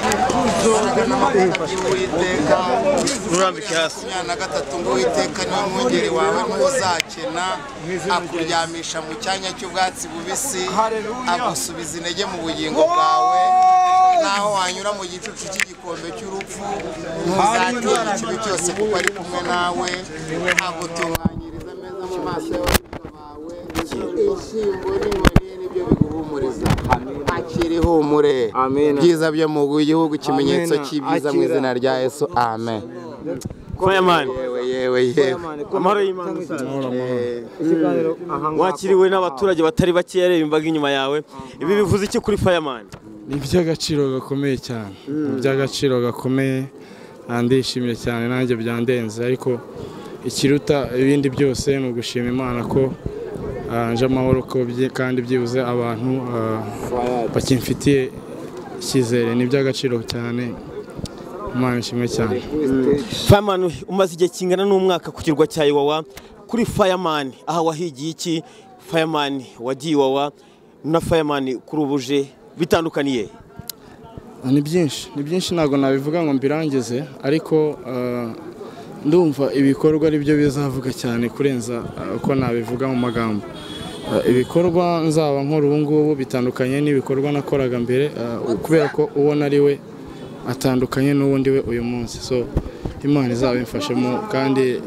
inshuro y'uwiteka nturambike hasi makumyabiri na gatatu ngo uwiteka niwe mwungeri wawe ntuzakena akuryamisha mu cyanya cy'ubwatsi bubisi agusubiza intege mu bugingo bwawe naho wanyura mu gicucu cy'igikombe cy'urupfu ntuzatinya ikibi cyose kuko ari kumwe nawe agutunganyiriza ameza mu maso y'abarinda bawe inshyimbo n'inkoni nibyo biguhumuriza akira ihumure Amen. byiza byo mu gihugu ikimenyetso Amen. cy'ibyiza mu izina rya yesu amen fireman yewe yewe yewe amahoro y'imana musaza ikiganiro aha ngaha wakiriwe n'abaturage batari bakeya reba imbaga inyuma yawe ibi bivuze iki kuri fireman ni iby'agaciro gakomeye cyane ni iby'agaciro gakomeye ah, ndishimye cyane nanjye byandenze ariko ikiruta ibindi byose ni ugushima imana ko ah, nje amahoro ko byi- kandi byibuze abantu ah, bakimfitiye icyizere ni iby'agaciro cyane imana ishimwe cyane fireman umaze igihe kingana n'umwaka ku kirwa cya iwawa kuri fireman aha wahigiye iki fireman wagiye iwawa na fireman kuri ubuje bitandukaniye ni byinshi ni byinshi ntabwo nabivuga ngo mbirangize ariko ah, ndumva ibikorwa ari byo bizavuga cyane kurenza ah, uko nabivuga mu magambo Ah, ibikorwa nzaba nkora ubu ngubu bitandukanye n'ibikorwa nakoraga mbere ah, kubera ko uwo nari we atandukanye n'uwundi we uyu munsi so imana izabimfashemo kandi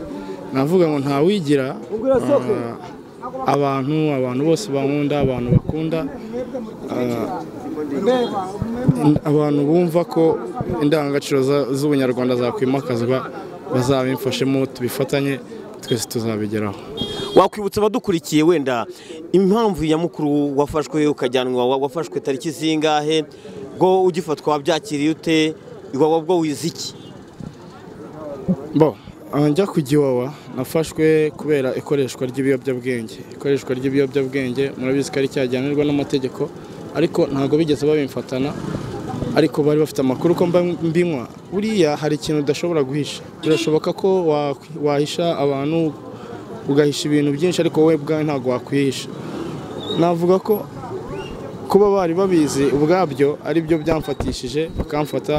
navuga ngo ntawigira ah, abantu abantu bose bankunda abantu bakunda ah, In- abantu bumva ko indangagaciro za- z'ubunyarwanda zakwimakazwa bazabimfashemo tubifatanye twese tuzabigeraho wakwibutsa abadukurikiye wenda impamvu nyamukuru wafashwe ukajyanwa iwawa wafashwe tariki zingahe bwo ugifatwa wabyakiriye ute iwawa bwo wize iki bo ah, njya ku giwawa nafashwe kubera ikoreshwa ry'ibiyobyabwenge ikoreshwa ry'ibiyobyabwenge murabizi ko ari icyaha gihanirwa n'amategeko ariko ntabwo bigeze babimfatana ariko bari bafite amakuru ko mba mbinywa buriya hari ikintu udashobora guhisha birashoboka ko wa- wahisha abantu ugahisha ibintu byinshi ariko wowe ubwawe ntabwo wakwihisha navuga ko kuba bari babizi ubwabyo ari byo byamfatishije bakamfata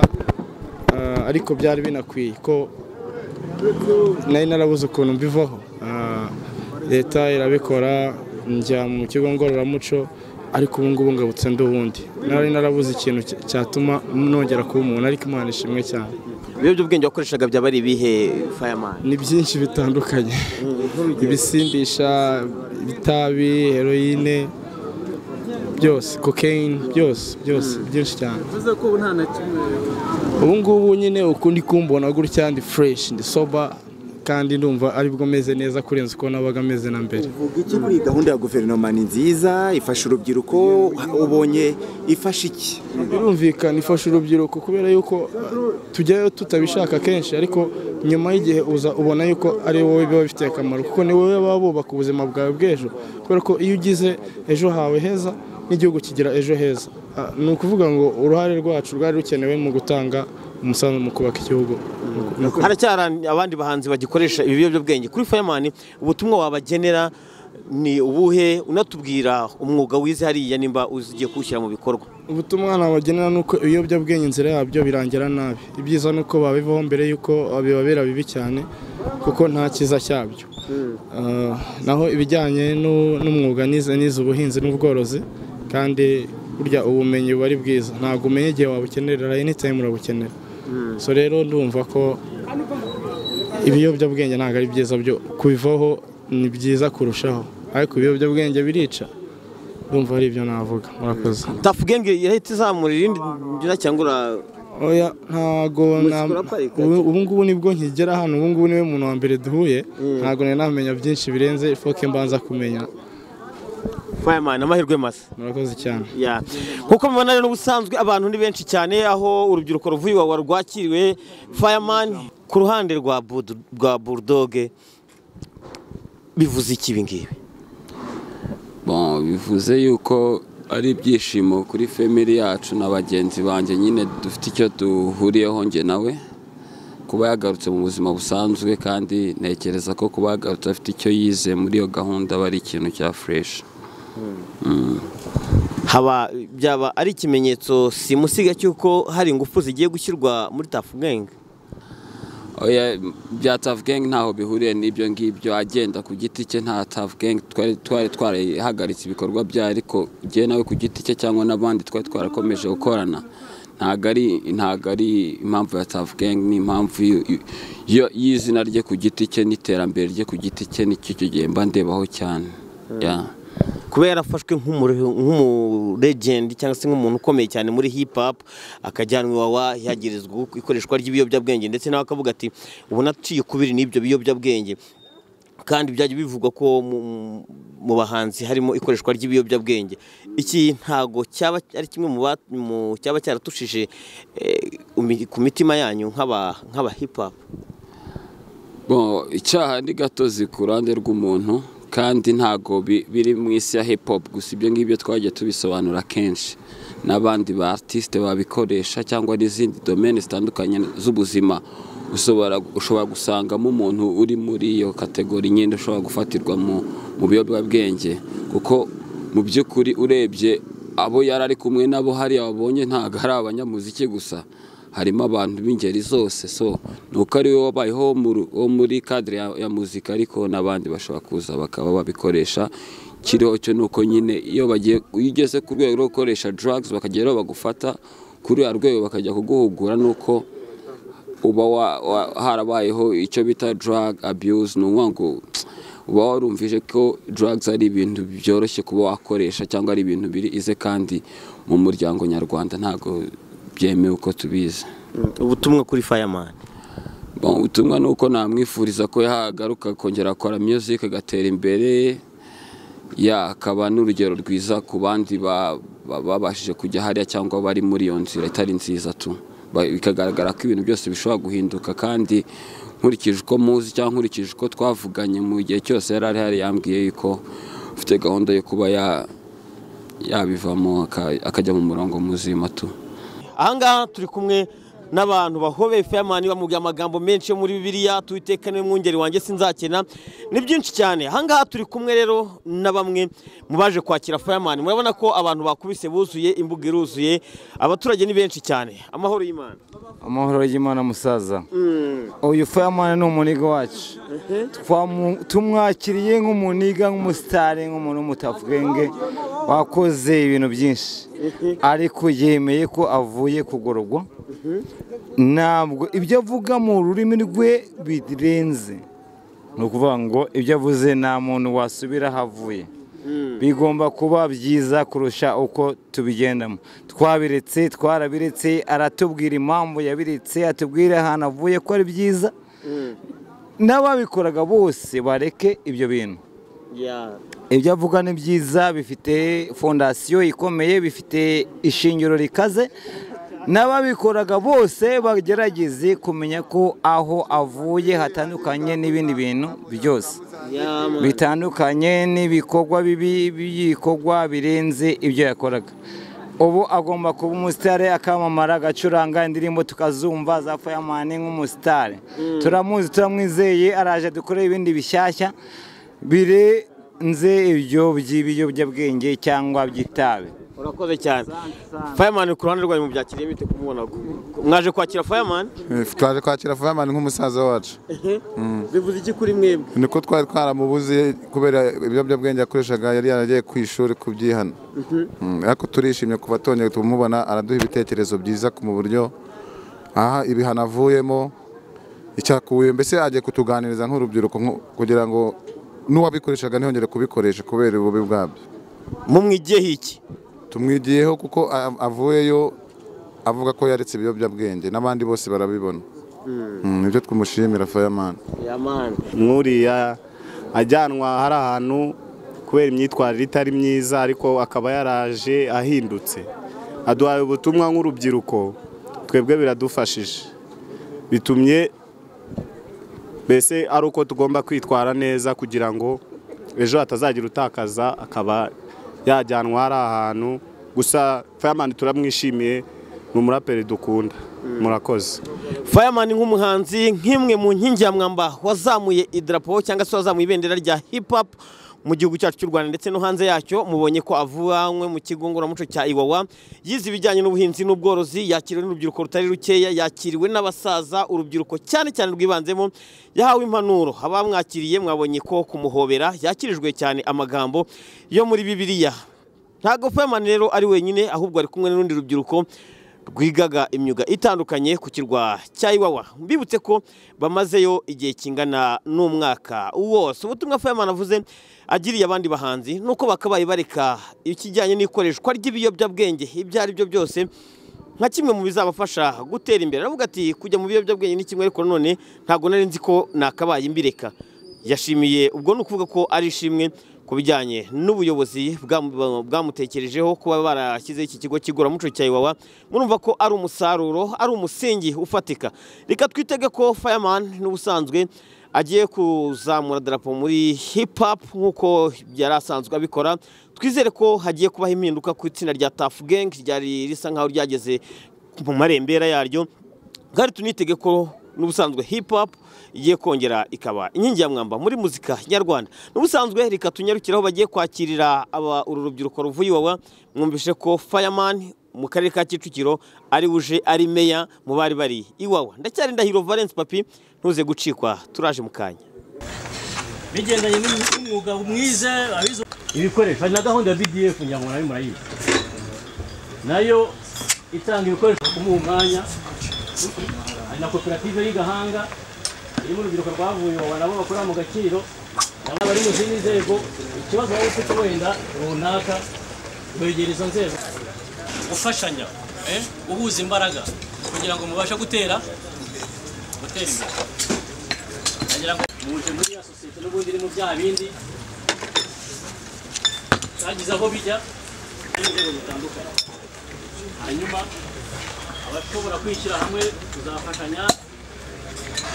ah, ariko byari binakwiye ko nari narabuze ukuntu mbivaho Ah, leta irabikora njya mu kigo ngororamuco ariko ubu ngubu ngabutse ndi uwundi nari narabuze ikintu cy- cyatuma nongera kuba umuntu ariko imana ishimwe cyane ibiyobyabwenge wakoreshaga byaba ari ibihe fireman ni byinshi bitandukanye ibisindisha itabi heroyine byose kokeyini byose byose byinshi cyane bivuze ko ubu nta na kimwe ubu ngubu nyine ukundi kumbona gutya ndi fureshi ndi soba kandi ndumva aribwo meze neza kurenza uko nabaga meze na mbere Vuga iki kuri iyi gahunda ya guverinoma ni nziza ifasha urubyiruko ubonye ifasha iki birumvikana ifasha urubyiruko kubera yuko uh, tujyayo tutabishaka kenshi ariko nyuma y'igihe uza ubona yuko ari wowe biba bifitiye akamaro kuko ni wowe baba bubaka ubuzima bwawe bw'ejo kubera ko iyo ugize ejo hawe heza n'igihugu kigira ejo heza Ah, ni ukuvuga ngo uruhare rwacu rwari rukenewe mu gutanga umusanzu mu kubaka igihugu Mu- mu- haracyari abandi bahanzi bagikoresha ibi biyobyabwenge kuri fireman ubutumwa wabagenera ni ubuhe unatubwira umwuga wize hariya nimba uzi ugiye kuwushyira mu bikorwa ubutumwa nabagenera ni uko ibiyobyabwenge inzira yabyo birangira nabi ibyiza ni uko babivaho mbere y'uko bibabera bibi cyane kuko nta cyiza cyabyo Ah, naho ibijyanye nu- n'umwuga nize nize ubuhinzi n'ubworozi kandi burya ubumenyi buba ari bwiza ntabwo umenya igihe wabukenerera anytime urabukenera so rero ndumva ko ibiyobyabwenge ntabwo ari byiza byo kubivaho ni byiza kurushaho ariko ibiyobyabwenge birica ndumva ari ibyo navuga murakoze tafu genge yahita izamura irindi ngira cyangwa ura- oya ntago na- Musikora Park, ubu ubu ngubu nibwo nkigera hano ubu ngubu niwe muntu wa mbere duhuye ntago nari namenya byinshi birenze foke mbanza kumenya fireman amahirwe masa murakoze cyane Ya. Nk'uko mubibona rero ubusanzwe abantu ni benshi cyane aho urubyiruko ruvuye iwawa rwakiriwe fireman ku ruhande rwa Bud- rwa burudoge bivuze iki ibi ngibi Bon, bivuze yuko ari ibyishimo kuri family yacu na bagenzi banjye nyine dufite icyo duhuriyeho njye nawe kuba yagarutse mu buzima busanzwe kandi ntekereza ko kuba yagarutse afite icyo yize muri iyo gahunda aba ari ikintu cya fureshi haba byaba ari ikimenyetso simusiga cy'uko hari ingufu zigiye gushyirwa muri tafugenge oya bya tavugenge ntaho bihuriye n'ibyo ngibyo agenda ku giti cye nta tavugenge twari twari twarahagaritse ibikorwa bye ariko igihe nawe ku giti cye cyangwa n'abandi twari twarakomeje gukorana ntabwo ari ntabwo ari impamvu ya tavugenge ni impamvu y'izina rye ku giti cye n'iterambere rye ku giti cye nicyo cyo gihe mba ndebaho cyane Yeah. kuba yarafashwe nk'umuregendi cyangwa se nk'umuntu ukomeye cyane muri hip hop akajyanwa iwawa yagirizwa ikoreshwa ry'ibiyobyabwenge ndetse nawe akavuga ati ubu naciye kubiri n'ibyo biyobyabwenge kandi byajya bivugwa ko mu- mu bahanzi harimo ikoreshwa ry'ibiyobyabwenge iki ntago cyaba ari kimwe mu ba- mu- cyaba cyaratushije eh, umi- ku mitima yanyu nk'aba nk'aba hip hop Bon, icyaha ni gatozi ku ruhande rw'umuntu kandi ntago bi- biri mu isi ya hip hop gusa ibyo ngibyo twagiye tubisobanura kenshi n'abandi ba artiste babikoresha cyangwa n'izindi domaine zitandukanye z'ubuzima ushobora ushobora gusangamo umuntu uri muri iyo kategori nyine ushobora gufatirwa mu mu biyobyabwenge kuko mu by'ukuri urebye abo yari ari kumwe nabo hariya wabonye ntabwo ari abanyamuziki gusa harimo abantu b'ingeri zose so ni uko ari we wabayeho wo mu- wo muri kadire ya, ya muzika ariko n'abandi bashobora kuza bakaba babikoresha kiriho cyo ni uko nyine iyo bagiye iyo ugeze ku rwego rwo gukoresha drugs bakageraho bagufata kuri ya rwego bakajya kuguhugura nuko uba wa- wa- harabayeho icyo bita drug abuse ni ukuvuga ngo uba warumvije ko drugs ari ibintu byoroshye kuba wakoresha cyangwa ari ibintu biri ize kandi mu muryango nyarwanda ntabwo byemewe uko tubizi ubutumwa kuri fireman Bon, ubutumwa ni uko namwifuriza ko yagaruka kongera akora music agatera imbere ya akaba n'urugero rwiza ku bandi ba- ba- babashije kujya hariya cyangwa bari muri iyo nzira itari nziza tu Ba- bikagaragara ko ibintu byose bishobora guhinduka kandi nkurikije uko muzi cyangwa nkurikije uko twavuganye mu gihe cyose yari ari hari yambwiye yuko ufite gahunda yo kuba ya- yabivamo aka- akajya mu murongo muzima tu ahangaha turi kumwe n'abantu bahobeye fayamani bamubwira amagambo menshi yo muri bibiliya tuwiteka niwe mwungeri wanjye sinzakena ni byinshi cyane ahangaha turi kumwe rero na bamwe mu baje kwakira fayamani murabona ko abantu bakubise buzuye imbuga iruzuye abaturage ni benshi cyane amahoro y'imana amahoro y'imana musaza uyu fireman ni umuniga wacu Twamu- tumwakiriye nk'umuniga nk'umusitari nk'umuntu w'umutafugenge wakoze ibintu byinshi ariko yemeye ko avuye kugororwa ntabwo ibyo avuga mu rurimi rwe birenze ni ukuvuga ngo ibyo avuze nta muntu wasubira aho avuye bigomba kuba byiza kurusha uko tubigendamo twabiretse twarabiretse aratubwira impamvu yabiretse atubwire ahantu avuye ko ari byiza n'ababikoraga bose bareke ibyo bintu ibyo avuga ni byiza bifite fondasiyo ikomeye bifite ishingiro rikaze n'ababikoraga bose bagerageze kumenya ko aho avuye hatandukanye n'ibindi bintu byose bitandukanye n'ibikorwa bibi by'ibikorwa birenze ibyo yakoraga ubu agomba kuba umusitari akamamara agacuranga indirimbo tukazumva za fayamani nk'umusitari turamuzi turamwizeye araje dukore ibindi bishyashya birenze ibyo by'ibiyobyabwenge cyangwa by'itabi urakoze cyane fayamani ku ruhande rwanyu mubyakiriye bite kumubona mwaje kwakira fayamani twaje kwakira fireman nk'umusaza wacu bivuze iki kuri mwebwe niko twari twaramubuze kubera ibiyobyabwenge yakoreshaga yari yaragiye ku ishuri kubyihana Mm, ariko turishimye kuva tongeye tumubona araduha ibitekerezo byiza ku mu buryo aha ibihano avuyemo icyakuye mbese agiye kutuganiriza nk'urubyiruko nku- kugira ngo n'uwabikoreshaga ntiyongere kubikoresha kubera ububi bwabyo mumwigiyeho iki tumwigiyeho kuko a- avuyeyo avuga ko yaretse ibiyobyabwenge n'abandi bose barabibona Mm, nibyo tumushimira fireman yamani nk'uriya ajyanwa hari ahantu kubera imyitwarire itari myiza ariko akaba yaraje ahindutse aduhaye ubutumwa nk'urubyiruko twebwe biradufashije bitumye mbese ari uko tugomba kwitwara neza kugira ngo ejo hatazagira utakaza akaba yajyanwa hari ahantu gusa fireman turamwishimiye ni umuraperi dukunda murakoze Fireman nk'umuhanzi nk'imwe mu nkingi ya mwamba wazamuye idarapo cyangwa se wazamuye ibendera rya hip hop mu gihugu cyacu cy'u Rwanda ndetse no hanze yacyo mubonye ko avuyanywe mu kigo ngororamuco cya Iwawa yize ibijyanye n'ubuhinzi n'ubworozi yakiriwe n'urubyiruko rutari rukeya yakiriwe n'abasaza urubyiruko cyane cyane rwibanzemo yahawe impanuro abamwakiriye mwabonye ko kumuhobera yakirijwe cyane amagambo yo muri Bibiliya ntabwo Fireman rero ari wenyine ahubwo ari kumwe n'urundi rubyiruko rwigaga imyuga itandukanye ku kirwa cya Iwawa mbibutse ko bamazeyo igihe kingana n'umwaka wose ubutumwa Fireman avuze agiriye abandi bahanzi nuko bakabaye bareka ikijyanye n'ikoreshwa ry'ibiyobyabwenge ibyo ari byo byose nka kimwe mu bizabafasha gutera imbere aravuga ati kujya mu biyobyabwenge ni kimwe ariko none ntabwo nari nzi ko nakabaye mbireka yashimiye ubwo ni ukuvuga ko ari ishimwe ku bijyanye n'ubuyobozi bwamu- bwamutekerejeho kuba barashyizeho iki kigo cy'iguramuco cya Iwawa murumva ko ari umusaruro ari umusingi ufatika reka twitege ko Fireman n'ubusanzwe agiye kuzamura darapo muri hip hop nk'uko yari asanzwe abikora twizere ko hagiye kubaho impinduka ku itsinda rya Tuff Gang ryari risa nkaho ryageze mu marembera yaryo kandi tunitege ko n'ubusanzwe hip hop igiye kongera ikaba inkingi ya mwamba muri muzika nyarwanda n'ubusanzwe reka tunyarukire aho bagiye kwakirira aba uru rubyiruko ruvuye iwawa mwumvishe ko fireman mu karere ka kicukiro ari uje ari meya mu bari bari iwawa ndacyari ndahiro valence papi ntuze gucikwa turaje mu kanya bigendanye n'umwuga mwize abizo ibikoresho hari na gahunda ya BDF ngira ngo nayo murayizi nayo itanga ibikoresho kumuha umwanya hari na koperative y'igahanga irimo urubyiruko rwavuye ubu nabo bakorera mu gaciro nabo bari mu zindi nzego ikibazo waba ufite wenda runaka wegera izo nzego gufashanya eh, guhuza imbaraga kugira ngo mubashe gutera gutera imbere nagira ngo muje muri ya sosiyete n'ubundi iri mu bya bindi byagize aho bijya n'inzego zitandukanye hanyuma abashobora kwishyira hamwe tuzafashanya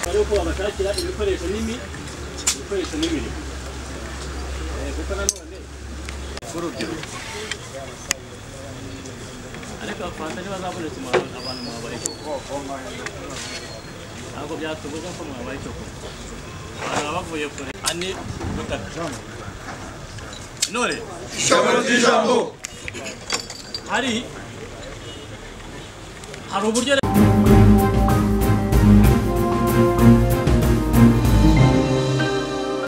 ari uko babashakira ibikoresho n'imi ibikoresho n'imirimo Eh, kuko nanone urubyiruko ariko abafanta ntibazabonetse mu- abantu mwabaye cyo ntabwo byatubuza ko mwabaye cyo kunywa abantu baba bavuye kure ane gatatu intore Ijambo ry'ijambo. hari hari uburyo